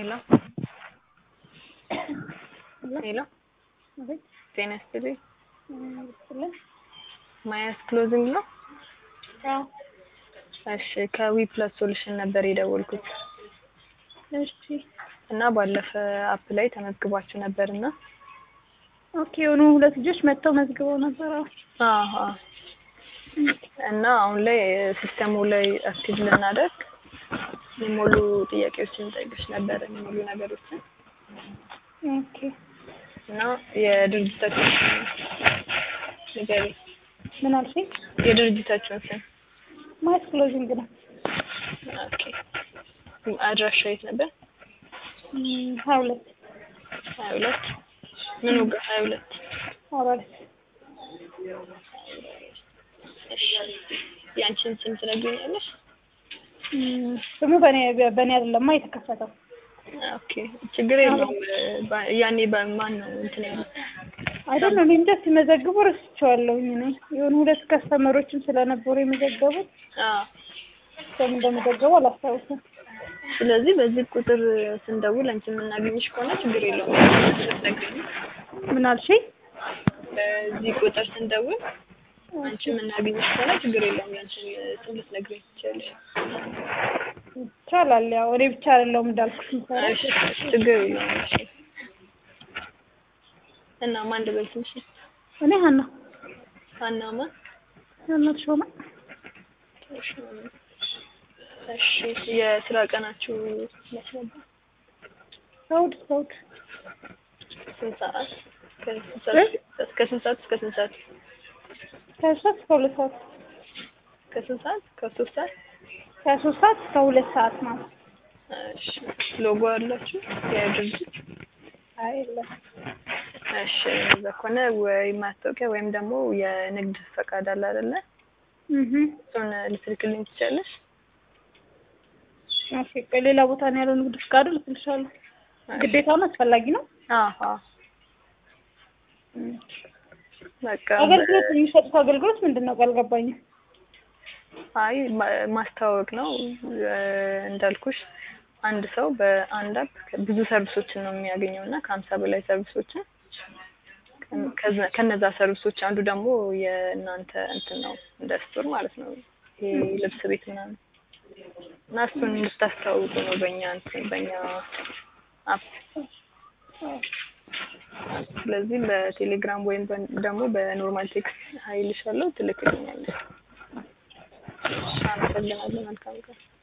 ሄሎ ሄሎ ጤና ይስጥልኝ። ማያስ ክሎዚንግ ነው? እሺ ከዊ ፕላስ ሶሉሽን ነበር የደወልኩት እሺ እና ባለፈ አፕ ላይ ተመዝግባችሁ ነበር እና ኦኬ የሆኑ ሁለት ልጆች መጥተው መዝግበው ነበር። አዎ አሀ እና አሁን ላይ ሲስተሙ ላይ አክቲቭ ልናደርግ የሞሉ ጥያቄዎችን ጠይቅሽ ነበር የሚሞሉ ነገሮችን ኦኬ እና የድርጅታችሁን ስም ንገሪ። ምን አልሽኝ? የድርጅታችሁን ስም ማየት ክሎዚንግ ነው። ኦኬ አድራሻ የት ነበር? እም፣ ሀያ ሁለት ሀያ ሁለት ምኑ ጋር ሀያ ሁለት አባለት እሺ ያንቺን ስም ትነግሪኛለሽ? እም፣ ስሙ በእኔ በእኔ አይደለማ የተከፈተው ኦኬ ችግር የለውም። ባ- ያኔ በማን ነው እንትን ያለው? አይደል እኔ እንጃ ሲመዘግቡ ረስቼዋለሁኝ እኔ የሆኑ ሁለት ከስተመሮችም ስለነበሩ የመዘገቡት አዎ ሰው እንደመዘገቡ አላስታውስም። ስለዚህ በዚህ ቁጥር ስንደውል አንቺ የምናገኝሽ ከሆነ ችግር የለውም። ልትነግሪኝ ምን አልሽኝ? በዚህ ቁጥር ስንደውል አንቺ የምናገኝሽ ከሆነ ችግር የለውም። ያንቺን ስም ልትነግሪኝ ትችያለሽ። ይቻላል። ያው እኔ ብቻ አይደለሁም እንዳልኩሽ የምሰራው። እሺ ችግር የለውም። እሺ እና ማን ልበል ስምሽ? እኔ ሀና ሀና ማን? ሀና ተሾመ። እሺ የስራ ቀናችሁ መች ነበር? እሑድ እስከ እሑድ ስንት ሰዓት? ከስንት ሰዓት ከስንት ሰዓት እስከ ስንት ሰዓት? ከሶስት እስከ ሁለት ሰዓት ከስንት ሰዓት? ከሶስት ሰዓት? ከሶስት ሰዓት እስከ ሁለት ሰዓት ማለት እሺ ሎጎ አላችሁ የድርጅት? አይ የለም። እሺ እንደዛ ከሆነ ወይ ማስታወቂያ ወይም ደግሞ የንግድ ፈቃድ አለ አይደለ? እህ እሱን ልትልክልኝ ትችያለሽ? ኦኬ ቆይ ሌላ ቦታ ነው ያለው ንግድ ፍቃዱ ልትልሻለሁ። ግዴታ ነው አስፈላጊ ነው። አዎ በቃ አገልግሎት የሚሰጡት አገልግሎት ምንድን ነው? አልገባኝም። አይ ማ- ማስተዋወቅ ነው እ፣ እንዳልኩሽ አንድ ሰው በአንድ አፕ ብዙ ሰርቪሶችን ነው የሚያገኘው እና ከሀምሳ በላይ ሰርቪሶችን ከ- ከዛ- ከነዛ ሰርቪሶች አንዱ ደግሞ የእናንተ እንትን ነው እንደ ስቶር ማለት ነው ይሄ ልብስ ቤት ምናምን እና እሱን እንድታስተዋውቁ ነው በእኛ እንትን በእኛ አፕ ስለዚህ በቴሌግራም ወይም በ- ደግሞ በኖርማል ቴክስት ሀይልሻለሁ ትልክልኛለሽ። አመሰግናለሁ። መልካም ቀን።